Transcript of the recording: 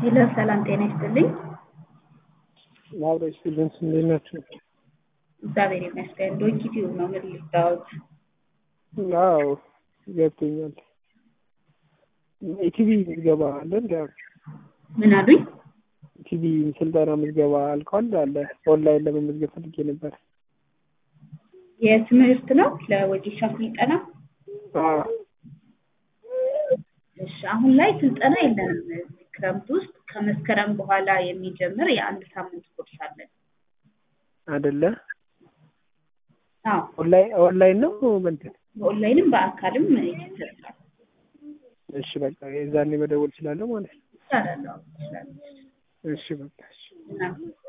ሄሎ ሰላም ጤና ይስጥልኝ። አብሮ ስቱደንትስ እንዴት ናቸው? እግዚአብሔር ይመስገን። ዶንኪ ቲዩብ ነው ምን ልታወት? አዎ ገብቶኛል። ኢቲቪ ምዝገባ አለ እንዲ ምን አሉኝ? ኢቲቪ ስልጠና ምዝገባ አልከዋል አለ ኦንላይን ለመመዝገብ ፈልጌ ነበር። የትምህርት ነው ለወጌሻ ስልጠና? አዎ እሺ አሁን ላይ ስልጠና የለንም። እዚህ ክረምት ውስጥ ከመስከረም በኋላ የሚጀምር የአንድ ሳምንት ኮርስ አለን። አይደለ አዎ ኦንላይን ኦንላይን ነው በእንትን በኦንላይንም በአካልም ይሰጣል። እሺ በቃ የዛኔ መደወል እችላለሁ ማለት ነው። ይቻላል። አዎ ይችላል። እሺ በቃ እሺ እና